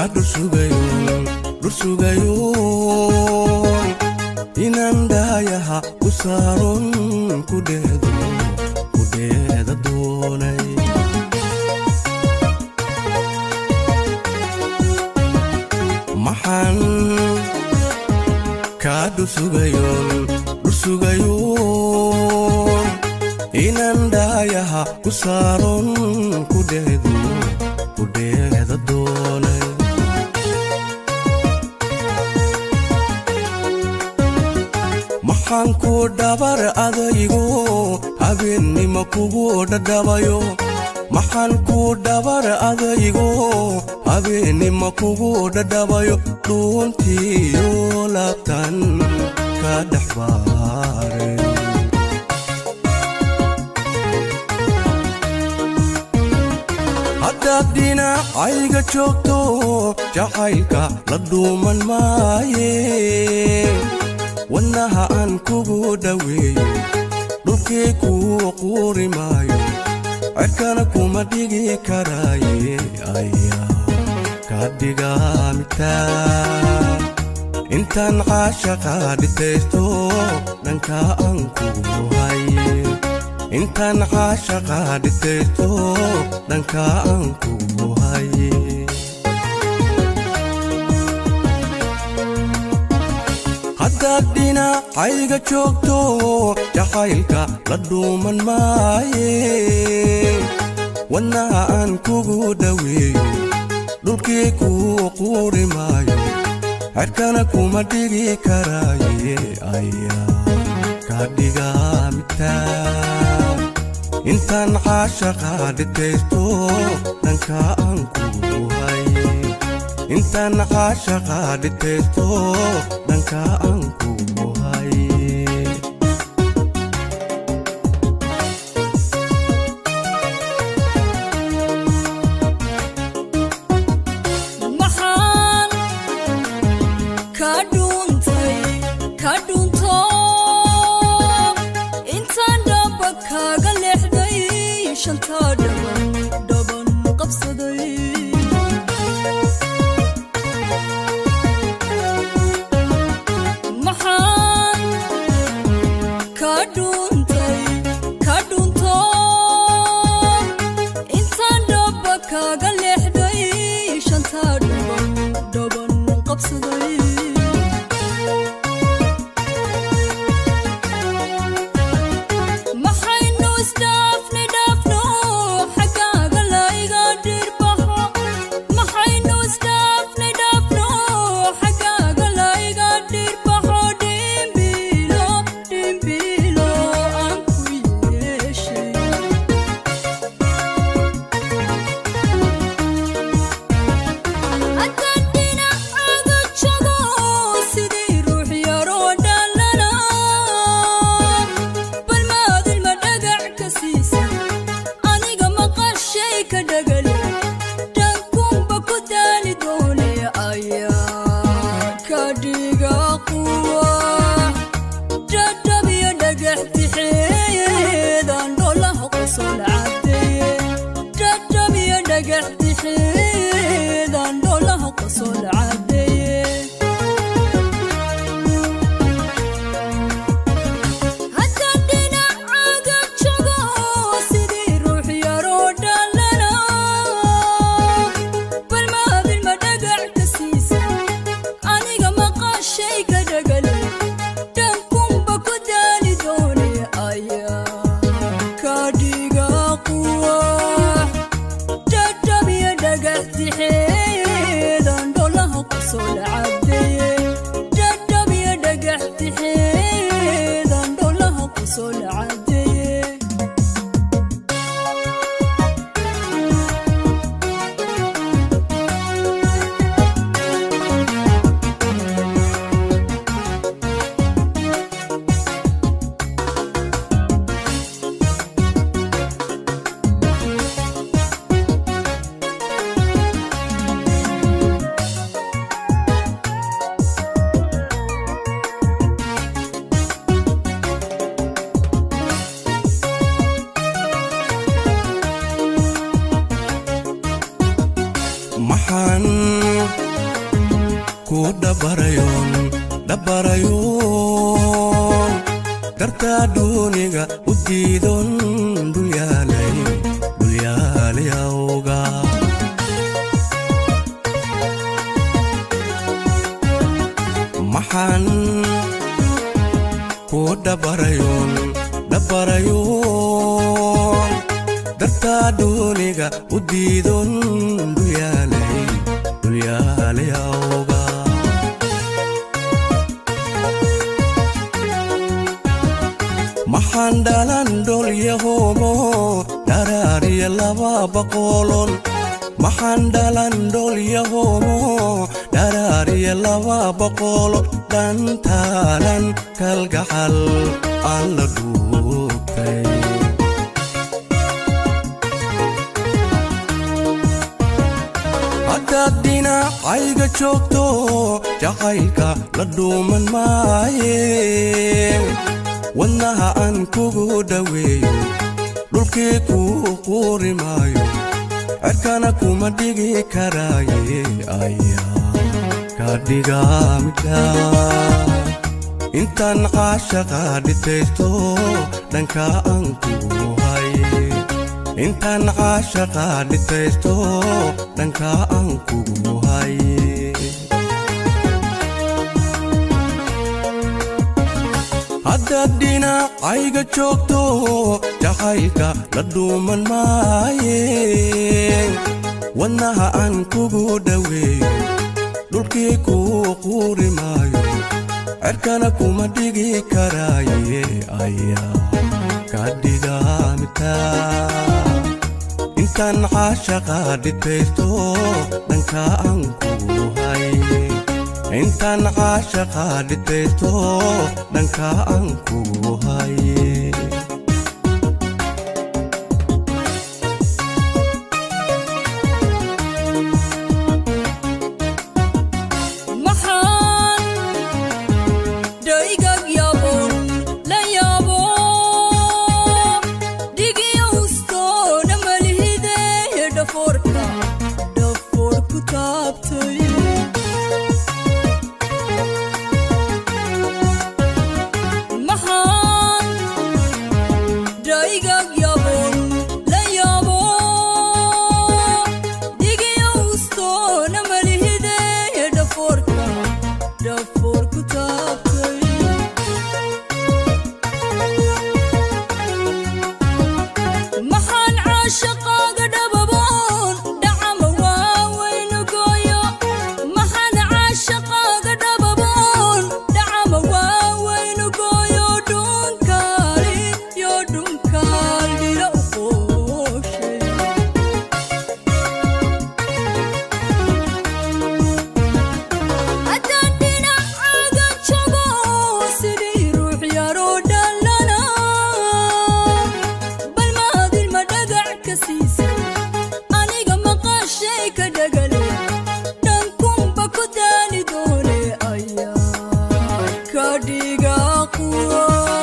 kaa dhursugayoon dhursugayoon inaan dhaayaha ku saaron ku dheedo ku dheeda doonay maxaan kaa dhursugayoon dhursugayoon inaan dhaayaha ku saaron ku dheedo ku dheeda doonay maxaan ku dhabar adaygo habeennimo kugu dhadhabayo maxaan ku dhabar adaygo habeennimo kugu dhadhabayo dhuuntiyo laabtan ka dhex baare haddaad dhinacayga joogto jacaylka la dhuuman maaye wadnaha aan kugu dhoweeyo dhulkii kuu quuri maayo cerkana kuma dhigi karaaye ayaa ka dhigaamitaa intaan caashaqa dhitaysto dhanka aan kugu haye intaan caashaqa dhitaysto dhanka aan kugu haye haddaad dhinacayga joogto jacaylka la dhuuman maaye wadnaha aan kugu dhoweeyo dhulkii kuu quuri maayo cerkana kuma dhigi karaaye ayaa ka dhigaamitaa intaan caashaqa dhitaysto dhanka aan kugu haye intaan caashaqa dhitaysto dhanka aan kugu haye maxaan ka dhuuntay ka dhuunto intaan dhaba kaaga leexday shantaa dhaban dhaban qabsaday maxaan ka dhuuntay ka dhuunto intaan dhaba kaaga leexday shantaa dhaban dhaban qabsaday maxaynu isdhaafnay dhaafno xaggaaga layga dhirbaxo maxaynu isdhaafnay dhaafno xaggaaga layga dhirbaxo dhimbilo dhimbilo aan ku yeeshay haddaan dhinacaaga jago sidii ruux yaroo dhallana bal maadilma dhagac ka siisa aniga maqashay ka dhagale dhankunba ku daali doone ayaa ka dhiga quwa dhadhabiyo dhagax tixeedan dholaha qosol cadeeye dhadhabiyo dhagax tixeedan dholaha qosol cadeeye haddaan dhinacaaga jago sidii ruux yaroo dhallana bal maadilma dhagac ka siisa aniga maqashay ka dhagale dhankunba ku daali doone ayaa ka dhiga quwa dhadhabiyo dhagax tixeedan dholaha qosol cadeeye dhadhabiyo dhagax tixeedan dholaha qosol cadeeye dhabarayoon dhabarayoon dartaa duuniga u diidon dhulyaalay dhulyaalay awga maxaan ku dhabarayoon dhabarayoon dartaa duuniga u diidon dhulyaalay dhulyaalay awga maxaan dhalan dholyahoomo dharaariya laba boqolon maxaan dhalan dholyahoomo dharaariya laba boqolo dhantaalan kalgacal aan la dhuubtay haddaad dhinacayga joogto jacaylka la dhuuman maaye wadnaha aan kugu dhoweeyo dhulkii kuu quuri maayo cerkana kuma dhigi karaaye ayaa ka dhigaamidha intaan caashaqa dhitaysto dhanka aan kugu haye intaan caashaqa dhitaysto dhanka aan kugu haye haddaad dhinacayga joogto jacaylka la dhuuman maaye wadnaha aan kugu dhoweeyo dhulkii kuu quuri maayo cerkana kuma dhigi karaaye ayaa ka dhigaamita intaan caashaqa dhitaysto dhanka aan kugu haye intaan caashaqa dhitaysto dhanka aan kugu haye maxaan dhaygag yaabon la yaabo dhigiyowstoona malihide dhafoorka dhafoor ku taabtay maxaan dhaygag yaabon la yaabo dhigiyowstoona malihide dhafoorka dhafoor ku taabtay maxaan caashaqaaga dhababoon dhacama waaweynu gooyo maxaan caashaqaaga dhababoon dhacama waaweynu gooyo dhunkaali yo dhunkaal dhila u qooshay haddaan dhinacaaga jago sidii ruux yaroo dhallana bal maadilma dhagac ka siisa aniga maqaashay ka dhagale dhankunba ku daali doone ayaa ka dhiga quwa